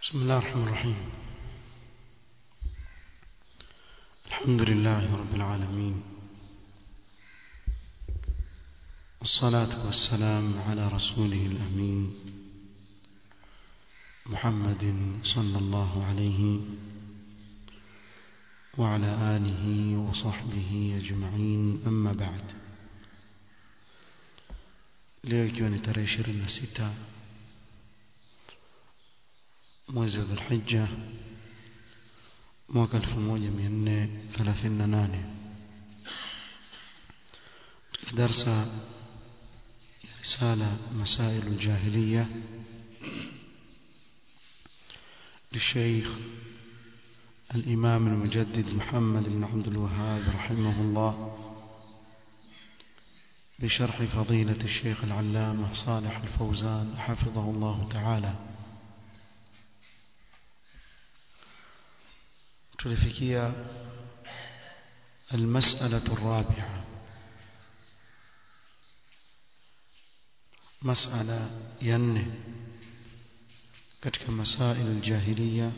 بسم الله الرحمن الرحيم الحمد لله رب العالمين والصلاة والسلام على رسوله الأمين محمد صلى الله عليه وعلى آله وصحبه أجمعين أما بعد leo ikiwa ni tarehe ishirini na sita mwezi wa dhulhija mwaka elfu moja mia nne thelathini na nane darsa ya risala masailu ljahiliya للشيخ الإمام المجدد محمد بن عبد الوهاب رحمه الله بشرح فضيلة الشيخ العلامة صالح الفوزان حفظه الله تعالى tulifikia المسألة الرابعة مسألة ينه katika masail aljahiliya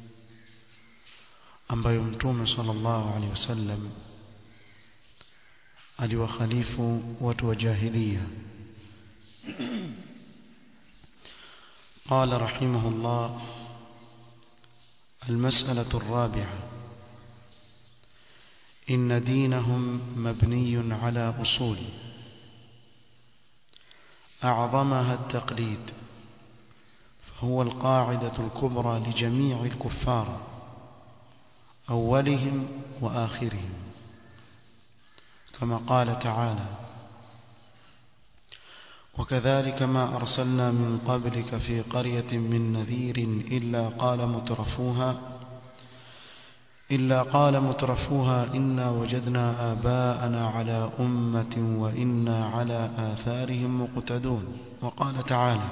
ambayo mtume sallallahu alaihi wasallam aliwakhalifu watu wa jahiliya قال رحمه الله المسألة الرابعة إن دينهم مبني على أصول أعظمها التقليد فهو القاعدة الكبرى لجميع الكفار أولهم وآخرهم كما قال تعالى وكذلك ما أرسلنا من قبلك في قرية من نذير إلا قال مترفوها إلا قال مترفوها إنا وجدنا آباءنا على أمة وإنا على آثارهم مقتدون وقال تعالى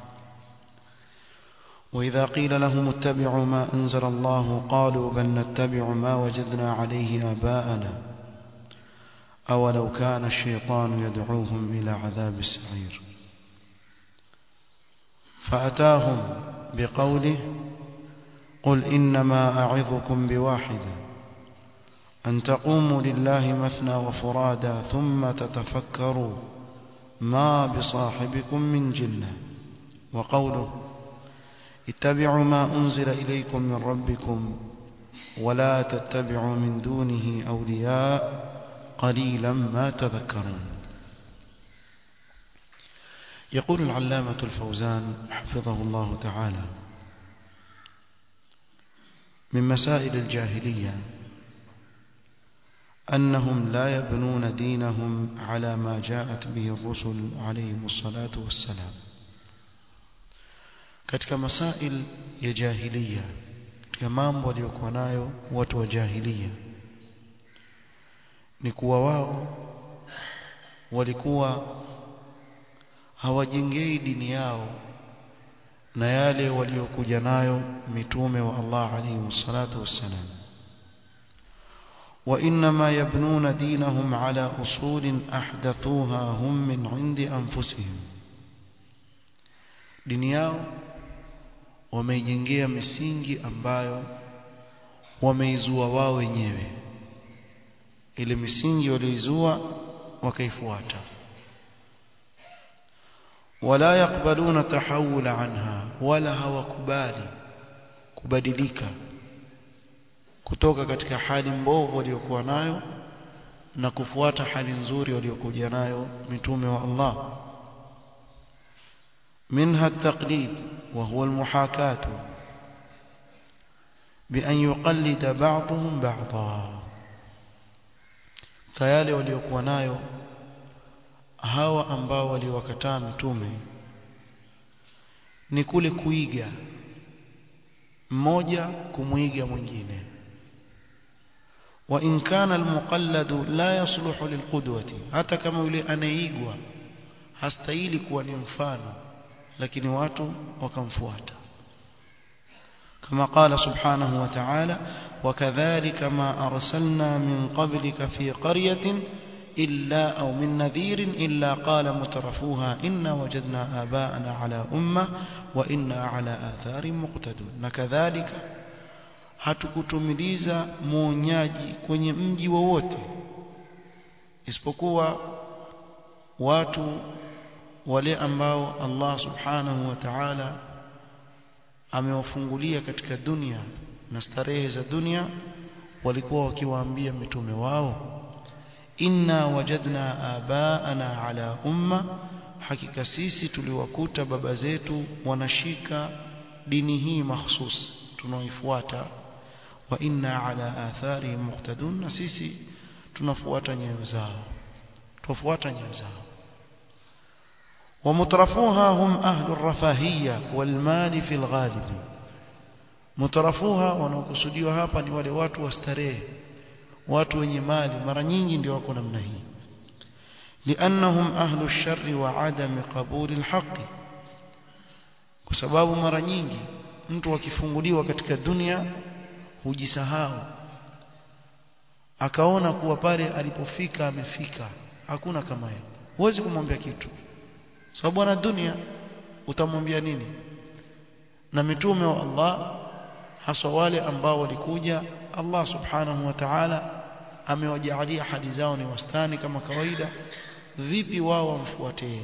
وإذا قيل لهم اتبعوا ما أنزل الله قالوا بل نتبع ما وجدنا عليه آباءنا أولو كان الشيطان يدعوهم إلى عذاب السعير فأتاهم بقوله قل إنما أعظكم بواحدة أن تقوموا لله مثنى وفرادا ثم تتفكروا ما بصاحبكم من جنة وقوله اتبعوا ما أنزل إليكم من ربكم ولا تتبعوا من دونه أولياء قليلا ما تذكرون يقول العلامة الفوزان حفظه الله تعالى من مسائل الجاهلية أنهم لا يبنون دينهم على ما جاءت به الرسل عليهم الصلاة والسلام katika masail ya jahiliya katika mambo waliokuwa nayo watu wa jahiliya ni kuwa wao walikuwa hawajengei dini yao na yale waliokuja nayo mitume wa Allah alayhi salatu wassalam وإنما يبنون دينهم على أصول أحدثوها هم من عند أنفسهم dini yao wameijengea misingi ambayo wameizua wao wenyewe ile misingi walioizua wakaifuata wala yakbaluna tahawula anha wala hawakubali kubadilika kutoka katika hali mbovu waliokuwa nayo na kufuata hali nzuri waliokuja nayo mitume wa Allah منها التقليد وهو المحاكاة بأن يقلد بعضهم بعضا tayari waliokuwa nayo hawa ambao waliwakataa mitume ni kule kuiga mmoja kumwiga mwingine wa in kana almuqalladu la yasluhu lilqudwati hata kama yule anayeigwa hastahili kuwa ni mfano lakini watu wakamfuata كما قال سبحانه وتعالى وكذلك ما أرسلنا من قبلك في قرية إلا أو من نذير إلا قال مترفوها إنا وجدنا آباءنا على أمة وإنا على آثار مقتدون نكذلك hatukutumiliza muonyaji kwenye mji wowote isipokuwa watu wale ambao Allah subhanahu wa ta'ala amewafungulia katika dunia na starehe za dunia walikuwa wakiwaambia mitume wao inna wajadna abaana ala umma hakika sisi tuliwakuta baba zetu wanashika dini hii mahsus tunaoifuata wa inna ala atharihim muqtadun na sisi tunafuata nyayo zao tufuata nyayo zao ومترفوها هم أهل الرفاهية والمال في الغالب مترفوها wanaokusudiwa hapa ni wale watu wa starehe watu wenye mali mara nyingi ndio wako namna hii لأنهم أهل الشر وعدم قبول الحق kwa sababu mara nyingi mtu akifunguliwa katika dunia hujisahau akaona kuwa pale alipofika amefika hakuna kama yeye huwezi kumwambia kitu sababu ana dunia utamwambia nini na mitume wa Allah haswa wale ambao walikuja Allah subhanahu wa ta'ala amewajaalia hadi zao ni wastani kama kawaida vipi wao wamfuate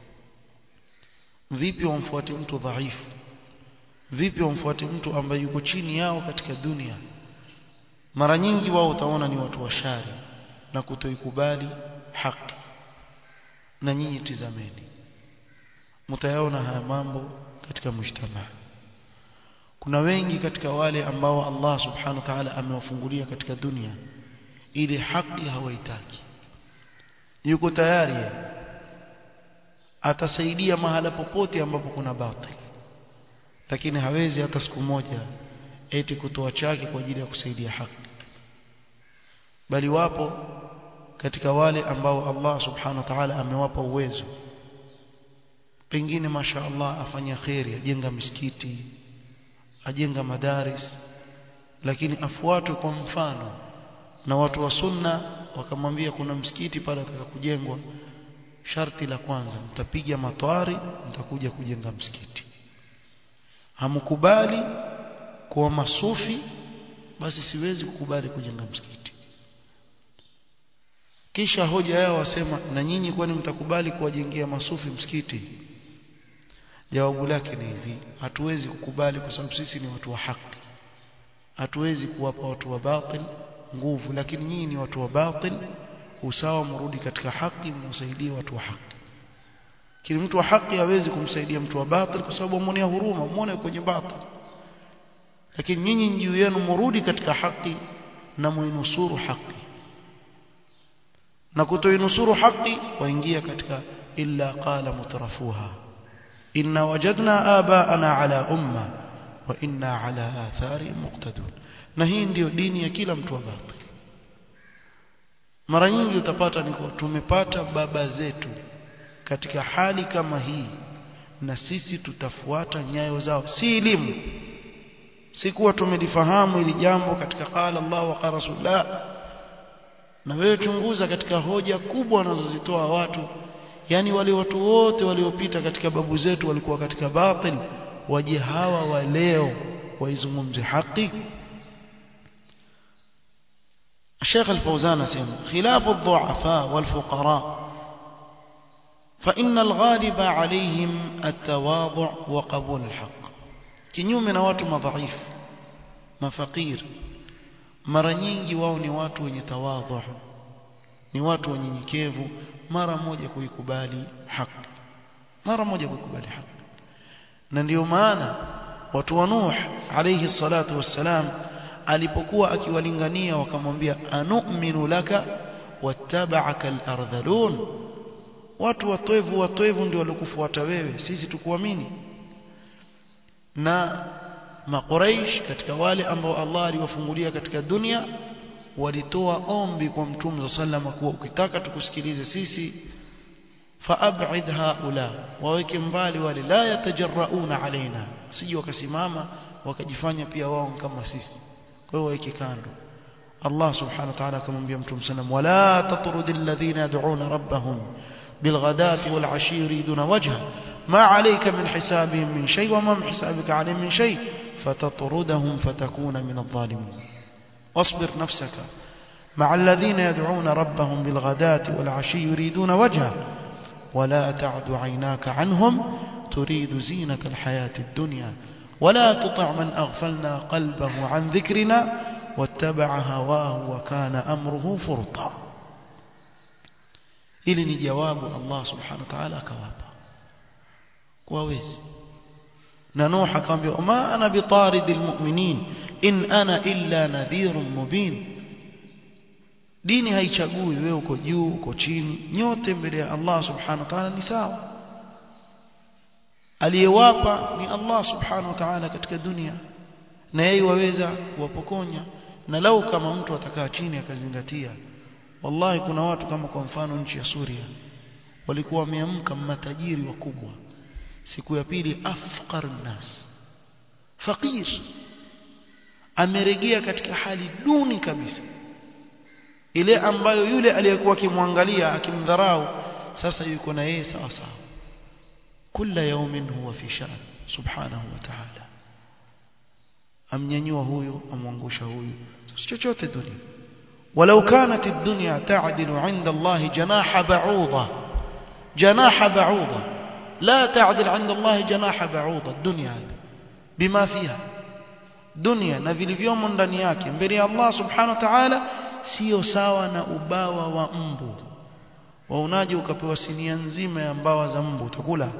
vipi wamfuate mtu dhaifu vipi wamfuate mtu ambaye yuko chini yao katika dunia mara nyingi wao utaona ni watu washari na kutoikubali haki na nyinyi tizameni mtayaona haya mambo katika mujtamaa kuna wengi katika wale ambao Allah subhanahu wa ta'ala amewafungulia katika dunia ili haki hawaitaki yuko tayari atasaidia mahala popote ambapo kuna batil lakini hawezi hata siku moja eti kutoa chake kwa ajili ya kusaidia haki bali wapo katika wale ambao Allah subhanahu wa ta'ala amewapa uwezo pengine masha Allah afanya khairi ajenga misikiti ajenga madaris lakini afuatwe kwa mfano na watu wa sunna wakamwambia kuna msikiti pale ataka kujengwa sharti la kwanza mtapiga matwari mtakuja kujenga msikiti hamkubali kuwa masufi basi siwezi kukubali kujenga msikiti kisha hoja yao wasema na nyinyi kwani mtakubali kuwajengea masufi msikiti jawabu lake ni hivi hatuwezi kukubali kwa sababu sisi ni watu wa haki hatuwezi kuwapa watu wa batil nguvu lakini nyinyi ni watu wa batil usawa mrudi katika haki mwasaidie watu wa haki kile mtu wa haki hawezi kumsaidia mtu wa batil kwa sababu amonea huruma muone kwenye batil lakini nyinyi juu yenu mrudi katika haki na muinusuru haki na kutoinusuru haki waingia katika illa qala mutrafuha inna wajadna abaana ala umma wa inna ala athari muqtadun na hii ndiyo dini ya kila mtu wa batil mara nyingi utapata ni tumepata baba zetu katika hali kama hii na sisi tutafuata nyayo zao si elimu si kuwa tumelifahamu ili jambo katika qala Allah wa qala rasulullah na wewe chunguza katika hoja kubwa wanazozitoa watu yani wale watu wote waliopita katika babu zetu walikuwa katika batil waje hawa wa leo waizungumze haki الشيخ الفوزان سيما خلاف الضعفاء والفقراء فإن الغالب عليهم التواضع وقبول الحق kinyume na watu madhaifu mafakir mara nyingi wao ni watu wenye tawadhu ni watu wanyenyekevu mara moja kuikubali haki mara moja kuikubali haki na ndiyo maana watu wa Nuh alayhi salatu wassalam alipokuwa akiwalingania wakamwambia anu'minu laka wattaba'aka al-ardhalun watu watoevu watoevu ndio waliokufuata wewe sisi tukuamini na makuraish katika wale ambao Allah aliwafungulia katika dunia walitoa ombi kwa mtume sallama kuwa ukitaka tukusikilize sisi faab'id haula waweke mbali wale la yatajarrauna alaina sije wakasimama wakajifanya pia wao kama sisi kwa hiyo waweke kando Allah subhanahu wa ta'ala akamwambia mtume sallam wala tatrudil ladhina yad'una rabbahum بالغداة والعشي يريدون وجهه ما عليك من حسابهم من شيء وما من حسابك عليهم من شيء فتطردهم فتكون من الظالمين واصبر نفسك مع الذين يدعون ربهم بالغداة والعشي يريدون وجهه ولا تعد عيناك عنهم تريد زينة الحياة الدنيا ولا تطع من أغفلنا قلبه عن ذكرنا واتبع هواه وكان أمره فرطا ili ni jawabu Allah subhanahu wa ta'ala akawapa kwa wezi na Nuh akamwambia ma ana bitaridil mu'minin in ana illa nadhirun mubin dini haichagui wewe uko juu uko chini nyote mbele ya Allah subhanahu wa ta'ala ni sawa aliyewapa ni Allah subhanahu wa ta'ala katika dunia na yeye waweza kuwapokonya na lau kama mtu atakaa chini akazingatia wallahi kuna watu kama kwa mfano nchi ya Suria walikuwa wameamka matajiri wakubwa siku ya pili afqar nas faqir ameregea katika hali duni kabisa ile ambayo yule aliyekuwa akimwangalia akimdharau sasa yuko na yeye sawa sawa kila yaumin huwa fi shan subhanahu wa ta'ala amnyanyua huyu amwangusha huyu chochote dunia ولو كانت الدنيا تعدل عند الله جناح بعوضة جناح بعوضة لا تعدل عند الله جناح بعوضة الدنيا بما فيها dunia na vilivyomo ndani yake mbele ya Allah subhanahu wa ta'ala sio sawa na ubawa wa mbu waonaje ukapewa sinia nzima ya mbawa za mbu utakula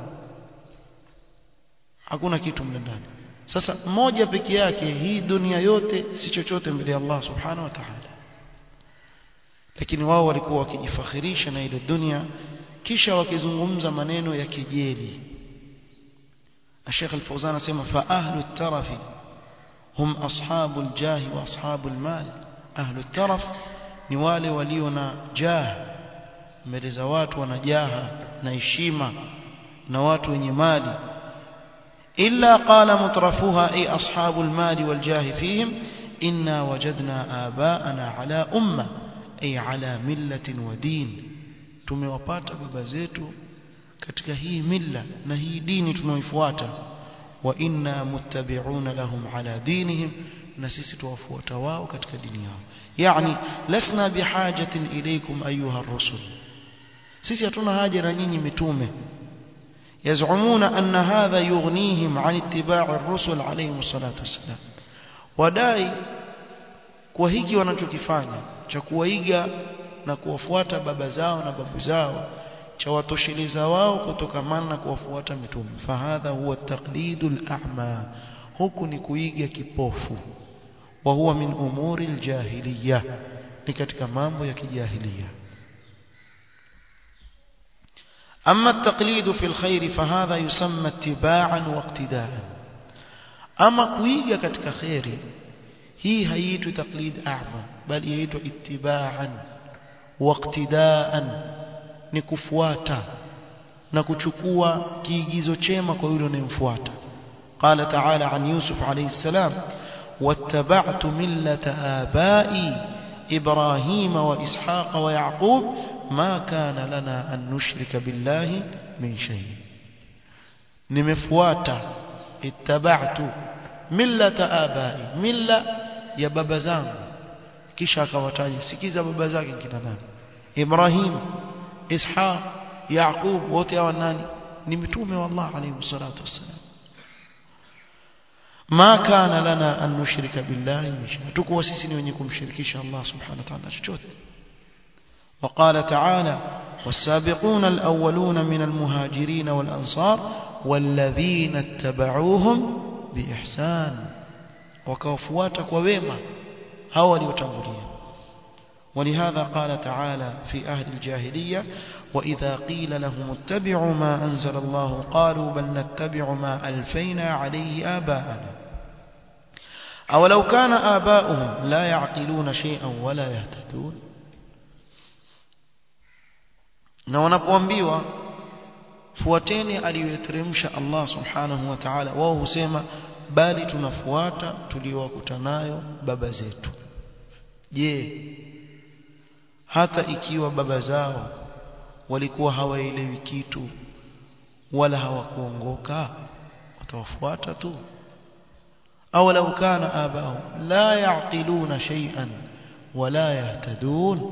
hakuna kitu mle ndani sasa moja peke yake hii dunia yote si chochote mbele ya Allah subhanahu wa ta'ala lakini wao walikuwa wakijifakhirisha na ile dunia kisha wakizungumza maneno ya kejeli Sheikh Al-Fawzan anasema fa ahlu tarafi hum ashabul jahi wa ashabul mal ahlu taraf ni wale walio na jah mbele za watu wana jaha na heshima na watu wenye mali illa qala mutrafuha ay ashabul mali wal jahi fihim inna wajadna abaana ala umma ay ala millatin wa din tumewapata baba zetu katika hii milla na hii dini tunaoifuata wa inna muttabi'una lahum ala dinihim na sisi tuwafuata wao katika dini yao yani lasna bihajatin ilaykum ayuha ar-rusul sisi hatuna haja na nyinyi mitume يزعمون أن هذا يغنيهم عن اتباع الرسل عليهم الصلاة والسلام وداي kwa hiki wanachokifanya cha kuwaiga na kuwafuata baba zao na babu zao cha watosheleza wao kutokamana na kuwafuata mitume fahadha huwa taqlidul a'ma huku ni kuiga kipofu wa huwa min umuri aljahiliya ni katika mambo ya kijahilia أما التقليد في الخير فهذا يسمى اتباعا واقتداء أما كويجا كتك خيري هي هيت تقليد أعمى بل يهيت اتباعا واقتداء نكفواتا نكچukua kiigizo chema kwa yule unayemfuata قال تعالى عن يوسف عليه السلام واتبعت ملة آبائي إبراهيم وإسحاق ويعقوب ما كان لنا أن نشرك بالله من شيء نمفواتا اتبعت ملة آبائي ملة يا بابا زانgu kisha akawataja sikiza baba zake kina nani Ibrahim Ishaq Yaqub wote hawa nani ni mitume wa Allah alayhi salatu wassalam ma kana lana an nushrika billahi tukuwa sisi ni wenye kumshirikisha Allah subhanahu wa ta'ala chochote وقال تعالى والسابقون الأولون من المهاجرين والأنصار والذين اتبعوهم بإحسان وكوفواتك وويما هو ليتنظرين ولهذا قال تعالى في أهل الجاهلية وإذا قيل لهم اتبعوا ما أنزل الله قالوا بل نتبع ما ألفينا عليه آباءنا أولو كان آباؤهم لا يعقلون شيئا ولا يهتدون na wanapoambiwa fuateni aliyoteremsha Allah subhanahu wa ta'ala wao husema bali tunafuata tuliowakuta nayo baba zetu je hata ikiwa baba zao walikuwa hawaelewi kitu wala hawakuongoka watawafuata tu au lau kana abao la yaqiluna shay'an wala yahtadun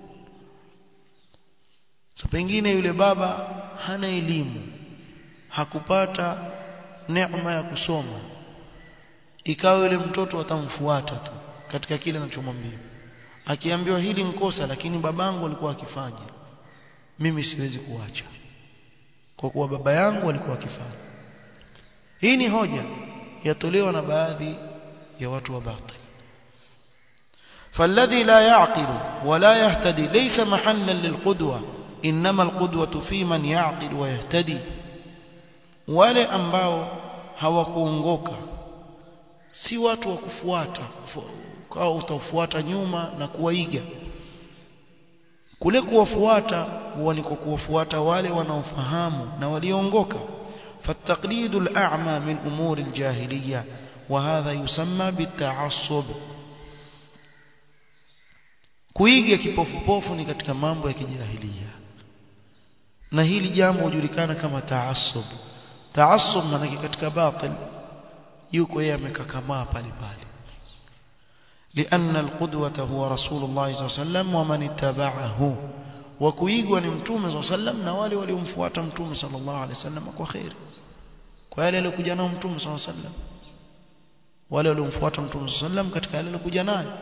so pengine yule baba hana elimu hakupata neema ya kusoma ikawa yule mtoto atamfuata tu katika kile anachomwambia akiambiwa hili mkosa lakini babangu alikuwa akifanya mimi siwezi kuacha kwa kuwa baba yangu alikuwa akifanya hii ni hoja yatolewa na baadhi ya watu wa batil فالذي لا يعقل ولا يهتدي ليس محلا للقدوة إنما القدوة في من يعقل ويهتدي wale ambao hawakuongoka si watu wa kufuata au utafuata nyuma na kuwaiga kule kuwafuata huwa ni kuwafuata wale wanaofahamu na walioongoka فالتقليد الأعمى من أمور الجاهلية وهذا يسمى بالتعصب kuiga kipofupofu ni katika mambo ya kijahilia na hili jambo hujulikana kama taassub taassub maana katika batil yuko yeye amekakamaa pale pale لأن القدوة هو رسول الله صلى الله عليه وسلم ومن اتبعه وكويغوا ni mtume صلى الله عليه وسلم na wale waliomfuata mtume صلى الله عليه وسلم kwa khair kwa yale aliyokuja nao mtume صلى الله عليه وسلم wale waliomfuata mtume صلى الله عليه وسلم katika yale aliyokuja nayo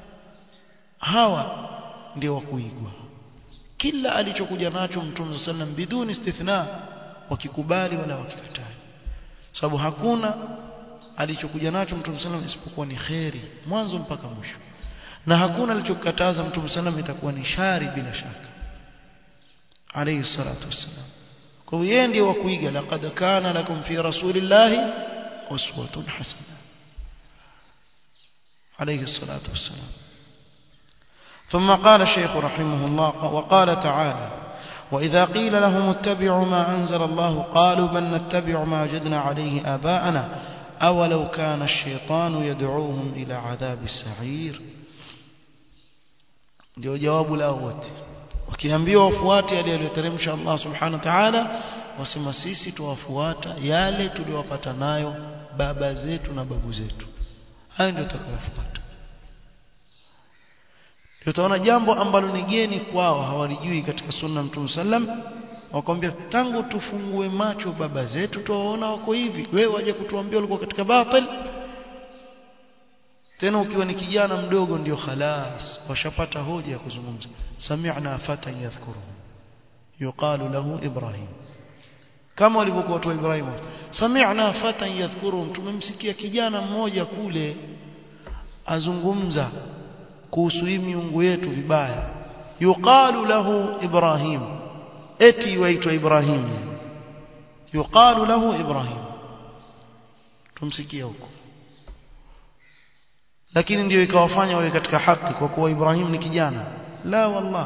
hawa ndio wakuigwa kila alichokuja nacho mtume صلى الله عليه وسلم biduni istithna wakikubali wala wakikataa sababu hakuna alichokuja nacho mtume sallam isipokuwa ni kheri mwanzo mpaka mwisho na hakuna alichokataza mtume sallam itakuwa ni shari bila shaka alayhi salatu wassalam kwa hiyo yeye ndiye wa kuiga laqad kana lakum fi rasulillahi uswatun hasana alayhi salatu wassalam ثم قال الشيخ رحمه الله وقال تعالى وإذا قيل لهم اتبعوا ما أنزل الله قالوا بل نتبع ما وجدنا عليه آباءنا أولو كان الشيطان يدعوهم إلى عذاب السعير ndio jawabu lao wote wakiambiwa wafuate yale aliyoteremsha Allah subhanahu wa ta'ala wasema sisi tuwafuata yale tuliowapata nayo baba zetu na babu zetu hayo ndio tutakayofuata utaona jambo ambalo ni geni kwao hawalijui katika sunna mtume sallam wakwambia tangu tufungue macho baba zetu tuwaona wako hivi wewe waje kutuambia ulikuwa katika batil tena ukiwa ni kijana mdogo ndio khalas washapata hoja ya kuzungumza sami'na fata yadhkuru yuqalu lahu ibrahim kama walivyokuwa watu wa Ibrahim sami'na fata yadhkuru tumemsikia kijana mmoja kule azungumza kuhusu hii miungu yetu vibaya yuqalu lahu ibrahim eti waitwa Ibrahim yuqalu lahu Ibrahim tumsikia huko lakini ndio ikawafanya wawe katika haki kwa kuwa Ibrahim ni kijana la wallah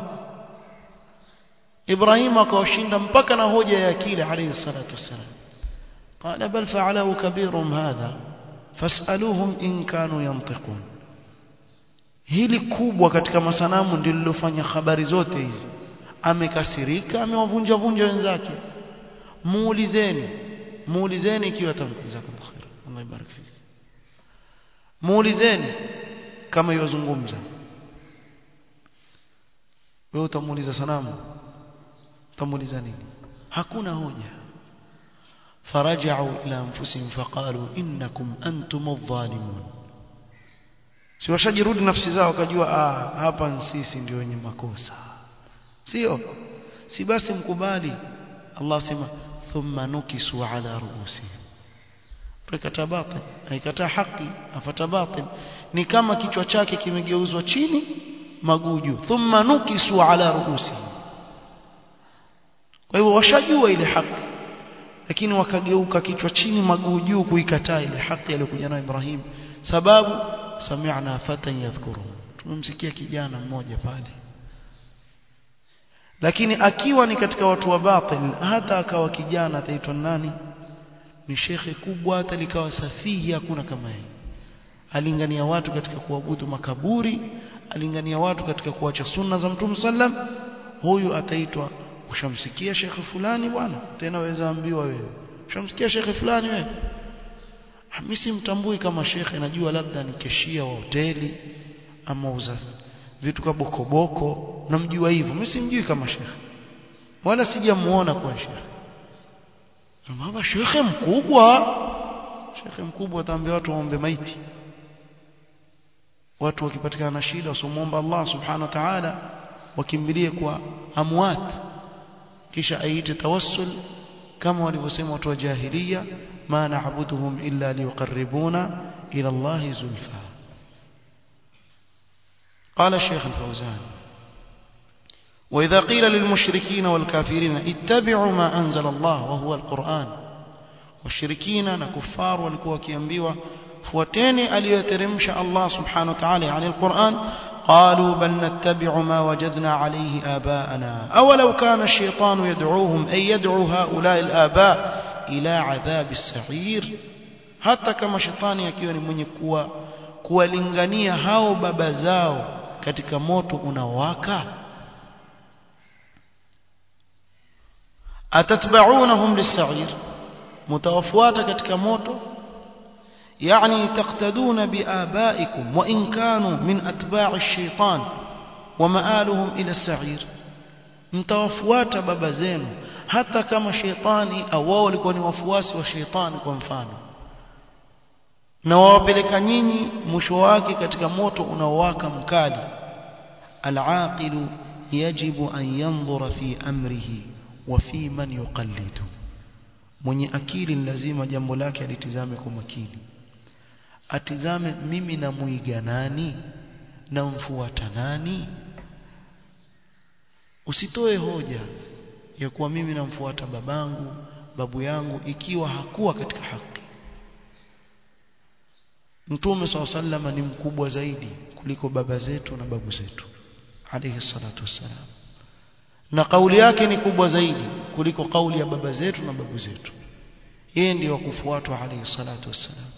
Ibrahim akawashinda mpaka na hoja ya akili alayhi salatu wassalam قال بل فعله كبيرهم هذا فاسألوهم إن كانوا ينطقون hili kubwa katika masanamu ndilo lilofanya habari zote hizi amekasirika amewavunja vunja wenzake muulizeni muulizeni ikiwa tamjazakallahu khair Allah ibarik fik muulizeni kama yozungumza wewe utamuuliza sanamu utamuuliza nini hakuna hoja faraja'u ila anfusihim faqalu innakum antum adh-dhalimun si washajirudi nafsi zao wakajua ah hapa sisi ndio wenye makosa sio si basi mkubali Allah sema thumma nukisu ala ruusihim prekataa batil haikataa haki afata batil ni kama kichwa chake kimegeuzwa chini maguju thumma nukisu ala ruusihim kwa hivyo washajua ile haki lakini wakageuka kichwa chini maguu juu kuikataa ile haki aliyokuja nayo Ibrahim sababu sami'na fatan yadhkuru tumemsikia kijana mmoja pale lakini akiwa ni katika watu wa batil hata akawa kijana ataitwa nani ni shekhe kubwa hata likawa safihi hakuna kama yeye alingania watu katika kuabudu makaburi alingania watu katika kuacha sunna za mtume sallam huyu ataitwa ushamsikia shekhe fulani bwana tena waweza ambiwa wewe ushamsikia shekhe fulani wewe mimi simtambui kama shekhe najua labda ni keshia wa hoteli ama uza vitu kwa bokoboko namjua hivyo mimi simjui kama shekhe wala sijamuona kwa shekhe baba shekhe mkubwa shekhe mkubwa ataambia watu waombe maiti watu wakipatikana na shida wasomuomba Allah subhanahu wa ta'ala wakimbilie kwa amwat kisha aite tawassul kama walivyosema watu wa jahiliya ma na'buduhum illa liqarribuna ila Allah zulfa قال الشيخ الفوزان وإذا قيل للمشركين والكافرين اتبعوا ما أنزل الله وهو القرآن والشركين نكفار walikuwa wakiambiwa fuateni aliyoteremsha Allah subhanahu wa ta'ala yani alquran قالوا بل نتبع ما وجدنا عليه آباءنا أولو كان الشيطان يدعوهم أي يدعو هؤلاء الآباء إلى عذاب السعير hata kama shetani akiwa ni mwenye kuwa kuwalingania hao baba zao katika moto unaowaka atatba'unahum lis-sa'ir mutawafuata katika moto يعني تقتدون بآبائكم وإن كانوا من أتباع الشيطان ومآلهم إلى السعير mtawafuata baba zenu hata kama sheitani au wao walikuwa ni wafuasi wa sheitani kwa mfano na wawapeleka nyinyi mwisho wake katika moto unaowaka mkali alaqilu yajibu an yanzura fi amrihi wa fi man yuqallidu mwenye akili lazima jambo lake alitizame kwa makini atizame mimi namuiga nani namfuata nani usitoe hoja ya kuwa mimi namfuata babangu babu yangu ikiwa hakuwa katika haki Mtume SAW sallama ni mkubwa zaidi kuliko baba zetu na babu zetu alayhi salatu wassalam na kauli yake ni kubwa zaidi kuliko kauli ya baba zetu na babu zetu yeye ndiyo kufuatwa alayhi salatu wassalam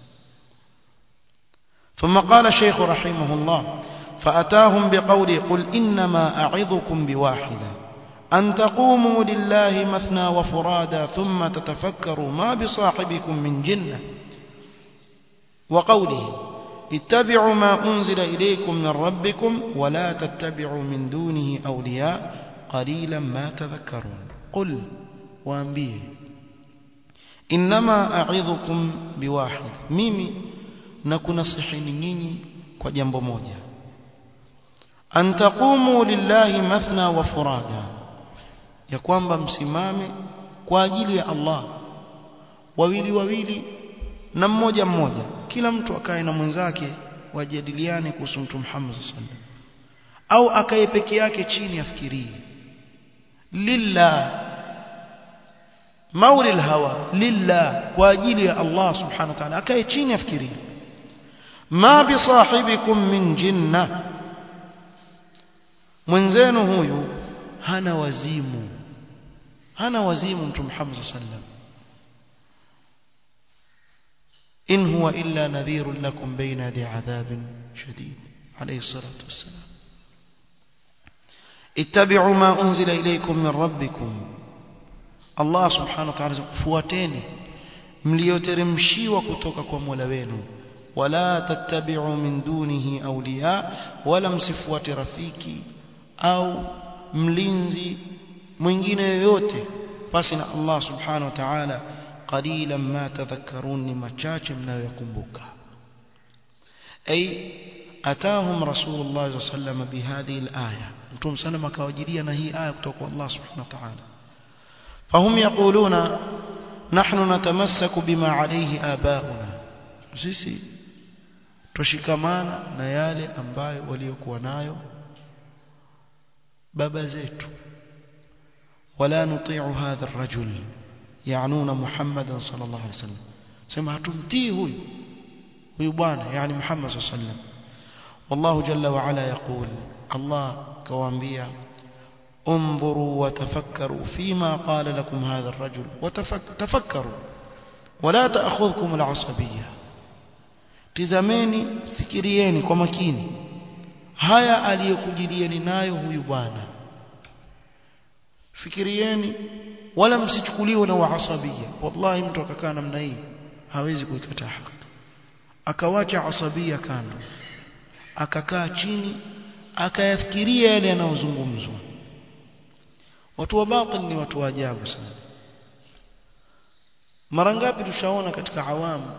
ثم قال الشيخ رحمه الله فأتاهم بقوله قل إنما أعظكم بواحدة أن تقوموا لله مثنى وفرادا ثم تتفكروا ما بصاحبكم من جنة وقوله اتبعوا ما أنزل إليكم من ربكم ولا تتبعوا من دونه أولياء قليلا ما تذكرون قل وأنبيه إنما أعظكم بواحد ميمي نكون صحيني نيني kwa jambo moja an taqumu lillahi mathna wa furada ya kwamba msimame kwa ajili ya Allah wawili wawili na mmoja mmoja kila mtu akae na mwenzake wajadiliane kuhusu mtume Muhammad sallallahu au akae peke yake chini afikirie lillah mauli alhawa lillah kwa ajili ya Allah subhanahu wa ta'ala akae chini afikirie ma bi sahibikum min jinna mwenzenu huyu hana wazimu hana wazimu mtume Muhammad sallallahu alaihi wasallam إن هو إلا نذير لكم بين يدي عذاب شديد عليه الصلاة والسلام اتبعوا ما أنزل إليكم من ربكم الله سبحانه وتعالى فواتين mlioteremshiwa kutoka kwa Mola wenu wala tattabi'u min dunihi awliya wala msifuate rafiki au mlinzi mwingine yoyote basi na Allah subhanahu wa ta'ala قليلا ما تذكرون لما chache mnayokumbuka ay atahum rasulullah sallallahu alayhi wasallam bihadhihi alaya mtume sana akawajilia na hii aya kutoka kwa Allah subhanahu wa ta'ala fahum yaquluna nahnu natamassaku bima alayhi abauna sisi tushikamana na yale ambayo waliokuwa nayo baba zetu wala nuti'u hadha ar-rajul يعنون محمدا صلى الله عليه وسلم سمع تمتيه هو هو بوانا يعني محمد صلى الله عليه وسلم والله جل وعلا يقول الله كوانبيا انظروا وتفكروا فيما قال لكم هذا الرجل وتفكروا ولا تأخذكم العصبية tizameni fikirieni kwa makini haya aliyokujilieni nayo huyu bwana fikirieni wala msichukuliwe na waasabia wallahi mtu akakaa namna hii hawezi kuikataa haki akawacha asabia kando akakaa chini akayafikiria yale yanayozungumzwa watu wa batil ni watu wa ajabu sana mara ngapi tushaona katika awamu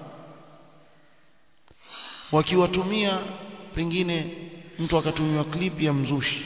wakiwatumia pengine mtu akatumiwa clip ya mzushi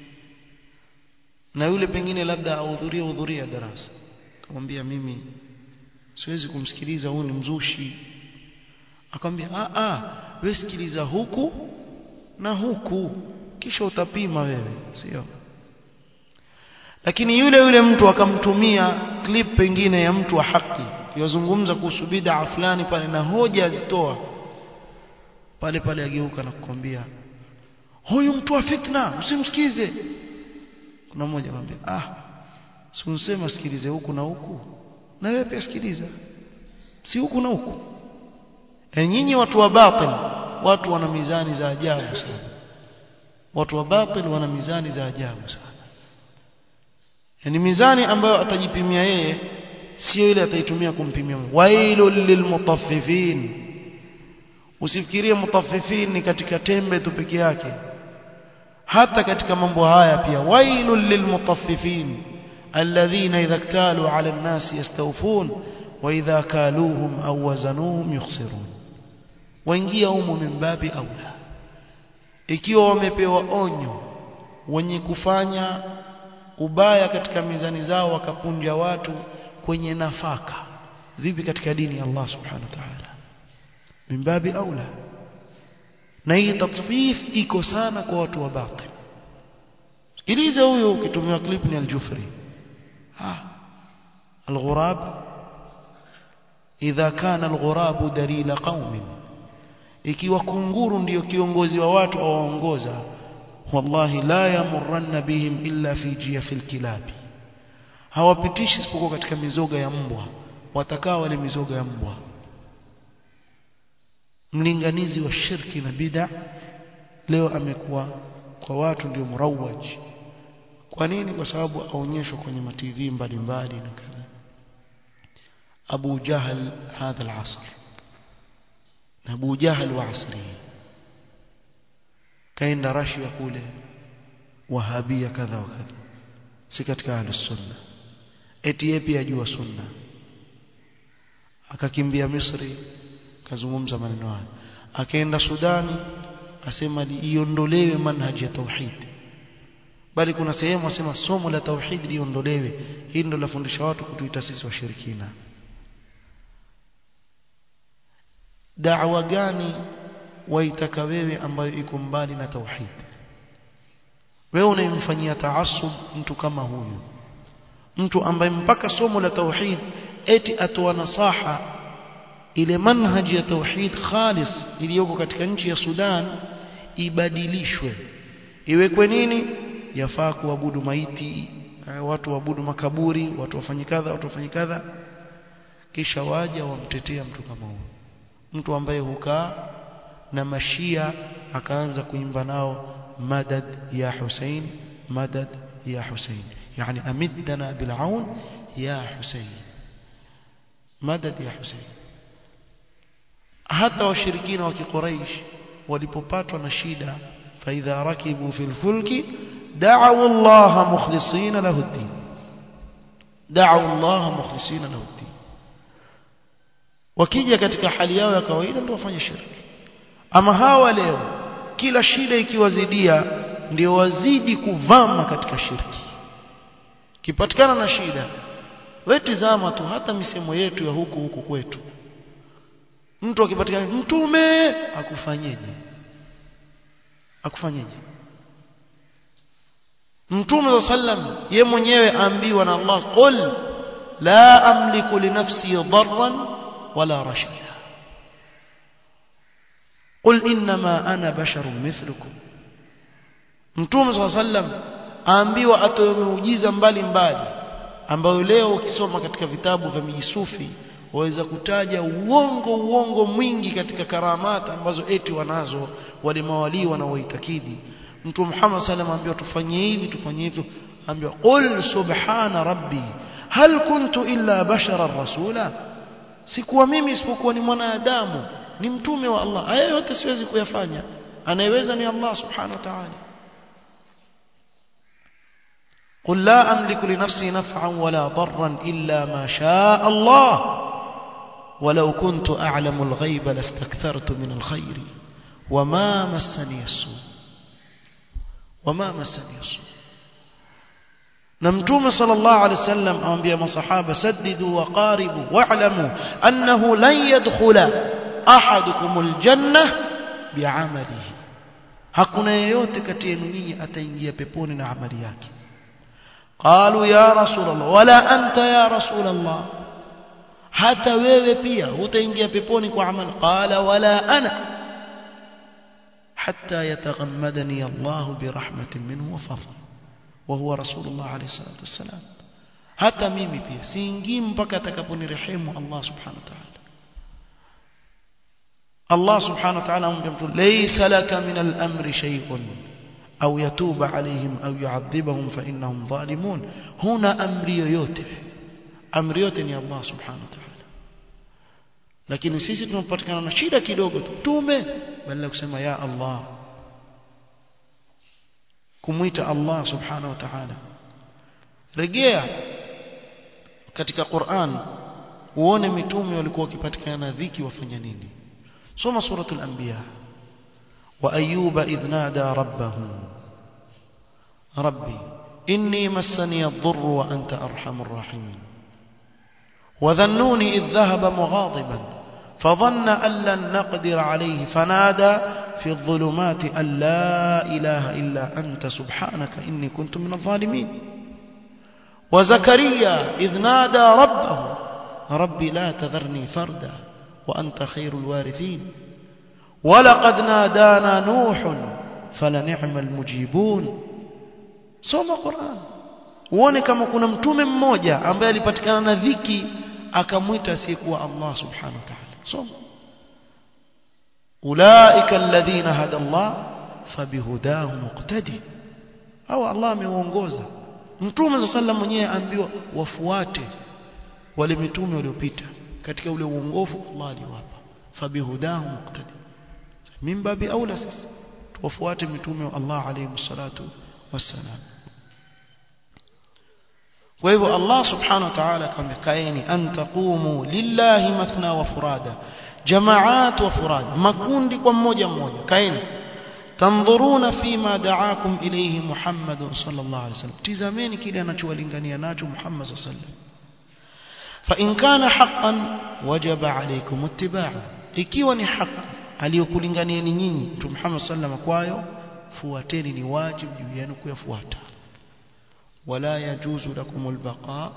na yule pengine labda ahudhuria hudhuria darasa akamwambia mimi siwezi kumsikiliza huyu ni mzushi akamwambia a a wewe sikiliza huku na huku kisha utapima wewe sio lakini yule yule mtu akamtumia clip pengine ya mtu wa haki yozungumza kuhusu bid'a fulani pale na hoja azitoa pale pale ageuka na kukwambia huyu mtu wa fitna usimsikize kuna mmoja akamwambia ah si unsema sikilize huku na huku na wewe pia sikiliza si huku na huku e nyinyi watu wa batil watu wana mizani za ajabu sana watu wa batil wana mizani za ajabu sana yani mizani ambayo atajipimia yeye sio ile ataitumia kumpimia wailul lilmutaffifin usifikirie mutaffifin ni katika tembe tu peke yake hata katika mambo haya pia wailul lilmutaffifin alladhina idha iktalu ala an-nas yastawfun wa idha kaluhum aw wazanuhum yukhsirun waingia humo min babi aula ikiwa wamepewa onyo wenye kufanya ubaya katika mizani zao wakapunja watu kwenye nafaka vipi katika dini ya Allah subhanahu wa ta'ala min babi aula na hii tatfif iko sana kwa watu wa batil sikiliza huyo ukitumiwa clip ni al-Jufri ah al-ghurab idha kana al-ghurab dalila qaumin ikiwa kunguru ndiyo kiongozi wa watu awaongoza wallahi la yamurranna bihim illa fi jiyafil kilabi hawapitishi isipokuwa katika mizoga ya mbwa watakaa wale mizoga ya mbwa mlinganizi wa shirki na bid'a leo amekuwa kwa watu ndio murawaj kwa nini kwa sababu aonyeshwa kwenye mativi mbalimbali na kadha Abu Jahal hadha al-asr na Abu Jahal wa asri kaenda Rashia kule wahabia kadha wa kadha si katika ahlus sunna eti yeye pia ajua sunna akakimbia Misri kazungumza maneno haya akaenda Sudani asema iondolewe manhaji ya tauhid bali kuna sehemu asema somo la tauhid liondolewe hili ndo lafundisha watu kutuita sisi washirikina da'wa gani waitaka wewe ambayo iko mbali na tauhid wewe unayemfanyia taasub mtu kama huyu mtu ambaye mpaka somo la tauhid eti atoa nasaha ile manhaji ya tauhid khalis iliyoko katika nchi ya Sudan ibadilishwe iwekwe nini yafaa kuabudu maiti watu waabudu makaburi watu wafanye kadha watu wafanye kadha kisha waja wamtetea mtu kama huyo mtu ambaye hukaa na mashia akaanza kuimba nao madad ya Hussein madad ya Hussein yani amidna bil'aun ya Hussein madad ya Hussein hata washirikina wa kiquraish walipopatwa na shida faidha rakibu fil fulki da'u Allah mukhlisina lahu ad-din da'u Allah mukhlisina lahu ad-din wakija katika hali yao ya kawaida ndio wafanye shirki ama hawa leo kila shida ikiwazidia ndio wazidi kuvama katika shirki kipatikana na shida wewe tizama tu hata misemo yetu ya huku huku kwetu mtu akipatikana mtume akufanyeje akufanyeje mtume sallam ye mwenyewe aambiwa na Allah qul la amliku li nafsi darran wala rashada قل انما انا بشر مثلكم mtume صلى الله عليه وسلم aambiwa atoe muujiza mbali mbali ambayo leo ukisoma katika vitabu vya mijisufi waweza kutaja uongo uongo mwingi katika karamata ambazo eti wanazo wale mawalii wanaoitakidi mtu Muhammad sallam ambiwa tufanye hivi tufanye hivyo ambiwa qul subhana rabbi hal kuntu illa bashara rasula sikuwa mimi isipokuwa ni mwanadamu ni mtume wa Allah haya yote siwezi kuyafanya anayeweza ni Allah subhanahu wa ta'ala قل لا أملك لنفسي نفعا ولا ضرا إلا ما شاء الله ولو كنت أعلم الغيب لاستكثرت من الخير وما مسني السوء وما مسني السوء نمتوم صلى الله عليه وسلم أنبياء مصحابة سددوا وقاربوا واعلموا أنه لن يدخل أحدكم الجنة بعمله hakuna yeyote kati yenu nyinyi ataingia peponi na amali yake qalu ya rasul allah wala anta ya rasul allah hata wewe pia hutaingia peponi kwa amali qala wala ana hatta yataghammadani allah birahmatin minhu wa fadl wa huwa rasulullah alayhi salatu wassalam hata mimi pia siingii mpaka atakaponirehemu allah subhanahu wa ta'ala الله سبحانه وتعالى أمر ليس لك من الأمر شيء أو يتوب عليهم أو يعذبهم فإنهم ظالمون هنا أمر yoyote amri yote ni Allah subhanahu wa ta'ala lakini sisi tunapatikana na shida kidogo tu tume badala kusema ya Allah kumuita Allah subhanahu wa ta'ala rejea katika Qur'an uone mitume walikuwa wakipatikana na dhiki wafanya nini soma suratul anbiya wa ayyuba idh nada rabbahu rabbi inni massani ad-dhurr wa anta arhamur rahimin وذنوني إذ ذهب مغاضبا فظن أن لن نقدر عليه فنادى في الظلمات أن لا إله إلا أنت سبحانك إني كنت من الظالمين وزكريا إذ نادى ربه ربي لا تذرني فردا وأنت خير الوارثين ولقد نادانا نوح فلنعم المجيبون soma Qur'an uone kama kuna mtume mmoja ambaye alipatikana na dhiki akamwita asiyekuwa Allah subhanahu wa ta'ala soma ulaika alladhina hada Allah fabihudahu muqtadi au Allah ameongoza mtume sallam mwenyewe ambiwa wafuate wale mitume waliopita katika ule uongofu Allah aliwapa fabihudahu muqtadi mimba bi aula sisi tuwafuate mitume wa Allah alayhi salatu wassalam kwa hivyo Allah subhanahu wa ta'ala akamwambia kaeni an taqumu lillahi mathna wa furada jamaat wa furada makundi kwa mmoja mmoja kaeni tandhuruna fima da'akum ilayhi Muhammad sallallahu alayhi wasallam tizameni kile anachowalingania nacho Muhammad sallallahu alayhi wasallam fa in kana haqqan wajaba alaykum ittiba'u ikiwa ni haki aliyokulinganieni nyinyi Mtume Muhammad sallallahu kwayo fuateni ni wajibu juu yenu kuyafuata ولا يجوز لكم البقاء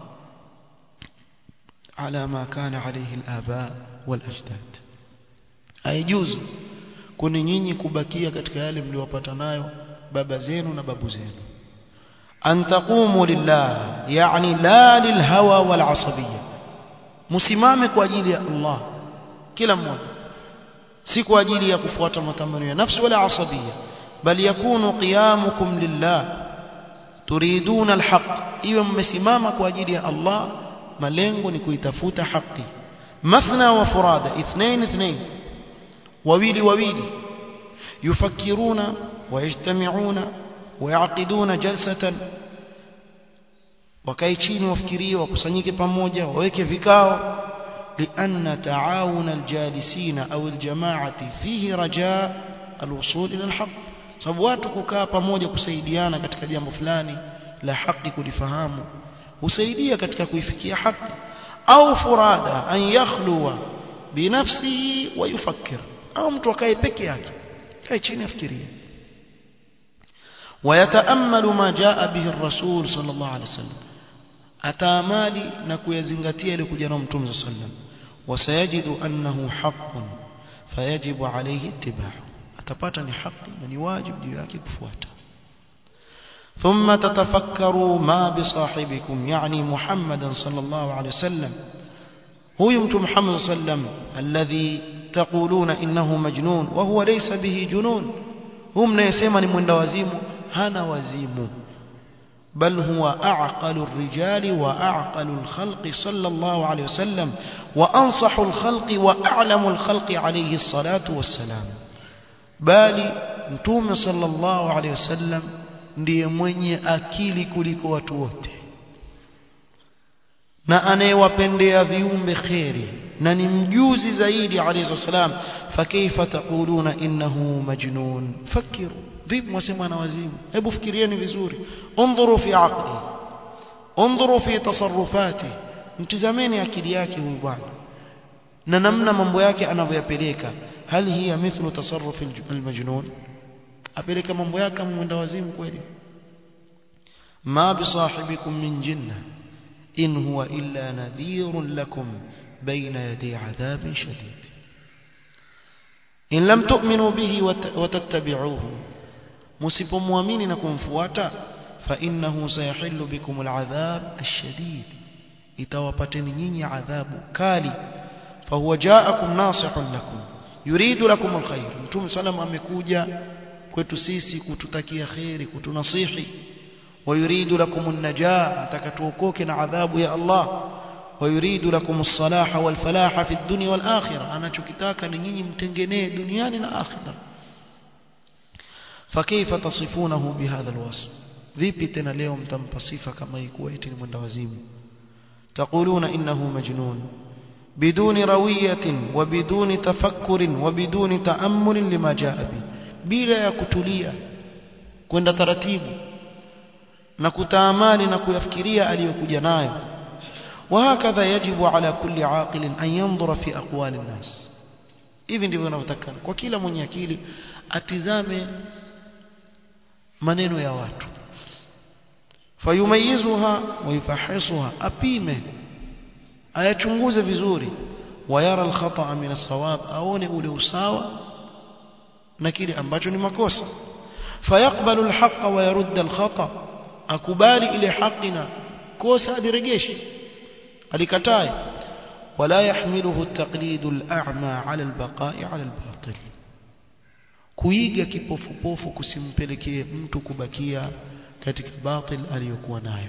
على ما كان عليه الآباء والأجداد haijuzu kuni nyinyi kubakia katika yale mliowapata nayo baba zenu na babu zenu an taqumu lillah yani la lilhawa wal asabiyya msimame kwa ajili ya Allah kila mmoja si kwa ajili ya kufuata matamanio ya nafsi wala asabiyya bali yakunu qiyamukum lillah turiduna alhaq iwe mmesimama kwa ajili ya Allah malengo ni kuitafuta haki mathna wa furada ithnain ithnain wawili wawili yufakiruna wayajtamiuna wayaqiduna jalsatan wakae chini wafikirie wakusanyike pamoja waweke vikao لأن تعاون الجالسين أو الجماعة فيه رجاء الوصول إلى الحق sababu watu kukaa pamoja kusaidiana katika jambo fulani la haki kulifahamu husaidia katika kuifikia haki au furada an yakhluwa binafsihi wa yufakkir au mtu akae peke yake kae chini afikirie ويتامل ما جاء به الرسول صلى الله عليه وسلم ataamali na kuyazingatia ile kuja na mtume صلى الله عليه وسلم وسيجد انه حق فيجب عليه اتباعه atapata ni haki na ni wajibu juu yake kufuata ثم تتفكروا ما بصاحبكم يعني محمدا صلى الله عليه وسلم huyu mtu Muhammad sallam alladhi taquluna innahu majnun wa huwa laysa bihi junun hum mnayesema ni mwenda wazimu hana wazimu بل هو أعقل الرجال وأعقل الخلق صلى الله عليه وسلم وأنصح الخلق وأعلم الخلق عليه الصلاة والسلام bali mtume sallallahu alaihi wasallam ndiye mwenye akili kuliko watu wote na anayewapendea viumbe kheri na ni mjuzi zaidi alayhi wasallam fakaifa taquluna innahu majnun fakiru vipi mwasema ana wazimu hebu fikirieni vizuri undhuru fi aqli undhuru fi tasarrufati mtizameni akili yake huyu bwana na namna mambo yake anavyoyapeleka hal hiya mithlu tasarruf almajnun apeleka mambo yake kama mwenda wazimu kweli ma bisahibikum min jinna in huwa illa nadhirun lakum baina yadi adhabin shadid in lam tu'minu bihi wa tattabi'uhu msipomwamini na kumfuata fa innahu sayahillu bikum al'adhab ash-shadid itawapateni nyinyi adhabu kali fa huwa ja'akum nasihun lakum yuridu lakum alkhair mtume sallam amekuja kwetu sisi kututakia khairi kutunasihi ويريد لكم النجاة تكتوكوك عذاب يا الله ويريد لكم الصلاح والفلاح في الدنيا والآخرة أنا شكتاك نيني متنجني دنيانا آخرة فكيف تصفونه بهذا الوصف vipi tena leo mtampa sifa kama ikuwa eti ni mwenda wazimu taquluna innahu majnun biduni rawiyatin wa biduni tafakkurin wa biduni taammulin lima jaa bi bila ya kutulia kwenda taratibu na kutaamali na kuyafikiria aliyokuja nayo وهكذا يجب على كل عاقل أن ينظر في أقوال الناس hivi ndivyo inavyotakana kwa kila mwenye akili atizame maneno ya watu fayumayizuha wayufahisuha apime ayachunguze vizuri wayara alkhata min alsawab aone ule usawa na kile ambacho ni makosa fayaqbalu alhaqa wa yarudda alkhata akubali ile haki na kosa aliregeshe alikatae wala yahmiluhu at-taqlid al-a'ma 'ala al-baqa'i 'ala al-batil kuiga kipofupofu kusimpelekee mtu kubakia katika batil aliyokuwa nayo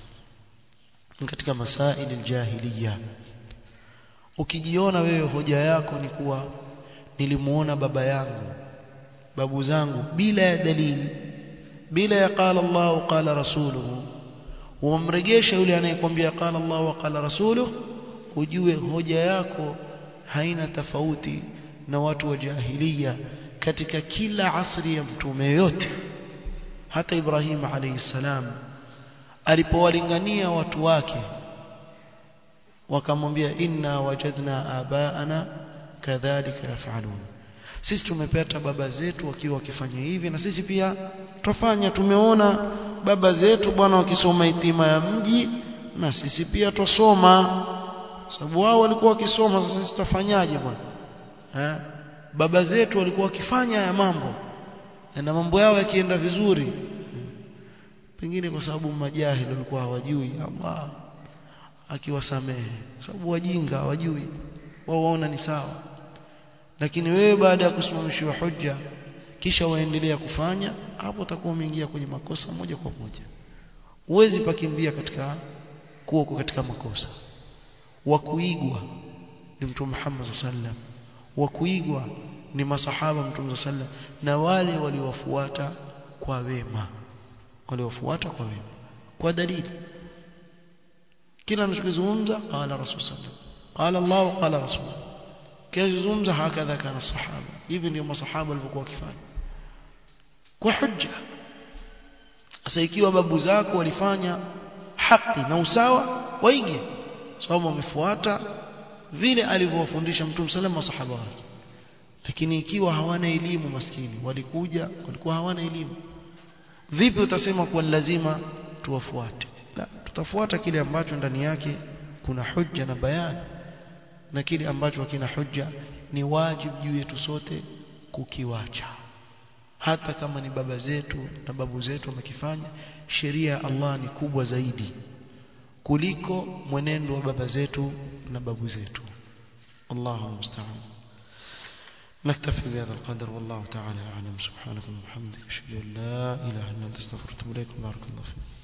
katika masail al-jahiliya ukijiona wewe hoja yako ni kuwa nilimuona baba yangu babu zangu bila ya dalili bila ya qala Allah qala rasuluhu umregesha yule anayekwambia qala Allah wa qala rasuluhu ujue hoja yako haina tofauti na watu wa jahiliya katika kila asri ya mtume yote hata Ibrahim alayhi salam alipowalingania watu wake wakamwambia inna wajadna abaana kadhalika yafalun sisi tumepata baba zetu wakiwa wakifanya hivi na sisi pia twafanya tumeona baba zetu bwana wakisoma itima ya mji na sisi pia twasoma sababu wao walikuwa wakisoma sasa sisi tutafanyaje bwana eh baba zetu walikuwa wakifanya haya mambo na mambo yao yakienda vizuri pengine kwa sababu majahili walikuwa hawajui Allah akiwasamehe sababu wajinga hawajui wao waona ni sawa lakini wewe baada ya kusimamishiwa hujja kisha waendelea kufanya hapo utakuwa umeingia kwenye makosa moja kwa moja uwezi pakimbia katika kuwa katika makosa wa kuigwa ni mtume Muhammad sallam wa kuigwa ni masahaba mtume sallam na wale waliowafuata kwa wema waliofuata kwa wema kwa dalili kila anachozungumza qala rasul sallam qala Allah qala rasul kizungumza hakadha kana sahaba hivi ndio masahaba walivyokuwa wakifanya kwa hujja sasa ikiwa babu zako walifanya haki na usawa waige sababu wamefuata vile alivyowafundisha mtume sallallahu masahaba wake lakini ikiwa hawana elimu maskini walikuja walikuwa hawana elimu vipi utasema kuwa lazima tuwafuate la tutafuata kile ambacho ndani yake kuna hujja na bayani na kile ambacho hakina hujja ni wajibu juu yetu sote kukiwacha hata kama ni baba zetu na babu zetu wamekifanya sheria ya Allah ni kubwa zaidi kuliko mwenendo wa baba zetu na babu zetu Allahu musta'an نكتفي بهذا القدر والله تعالى أعلم سبحانك اللهم وبحمدك أشهد أن لا إله إلا أنت أستغفرك وأتوب إليك بارك الله فيك